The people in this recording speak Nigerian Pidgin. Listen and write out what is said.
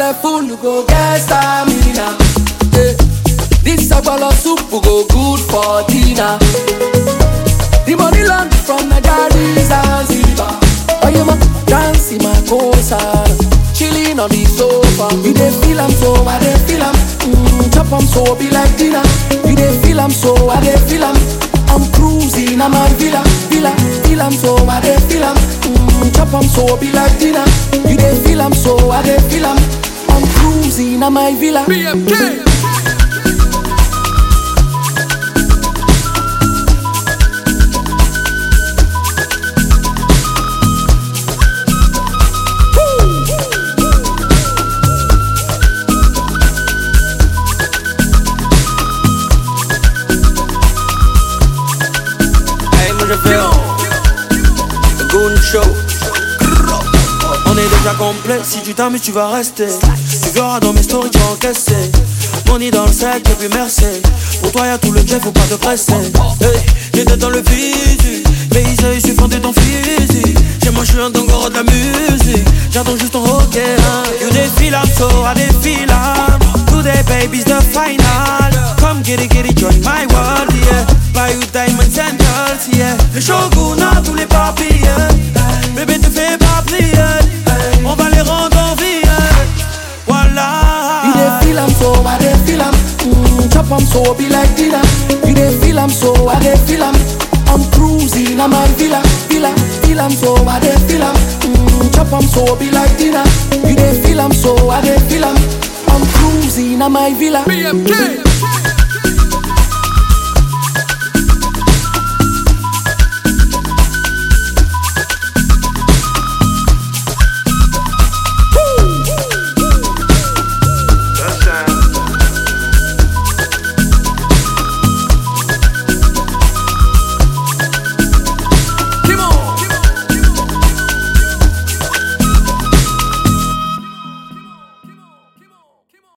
full go get stamina. Eh, This agbolo soup go good for dinner. The money land from Nigeria Zanzibar. Oh, you ma dance in my cosa, chilling on the sofa. You dey feel am so, I dey feel am. Mm, chop am so, be like dinner. You dey feel am so, I dey feel am. I'm cruising, I'm a villa, villa, feel am so, I dey feel am. Mm, chop am so, be like dinner. You dey feel am so, I dey feel am. I'm cruising, I'm a villa. BMK. Hey, moi je fais le Goon Show. On est déjà complet, si tu t'amuses tu vas rester Tu verras dans mes stories tu vas encaisser Money dans le sac et puis merci Pour toi y'a tout le jet, faut pas te presser hey, J'étais dans le physique Paysage, je suis fondé ton physique Chez moi je suis un dongoro de la musique J'attends juste ton ok hein. You défile I'm so I défile I'm Today baby's the final Come get it, get it, join my world yeah Buy you diamonds and girls yeah Le shogun a tous les papiers Bébé te fais pas plier On va les rendre en vie Voilà You dey feel am so, I dey feel am. Mm, chop am so, be like dinner. You dey feel am so, I dey feel am. I'm cruising, I'm a villa, villa, feel am so, I dey feel am. Mm, chop am so, be like dinner. You dey feel am so, I dey feel am. I'm cruising, I'm a villa. BMK.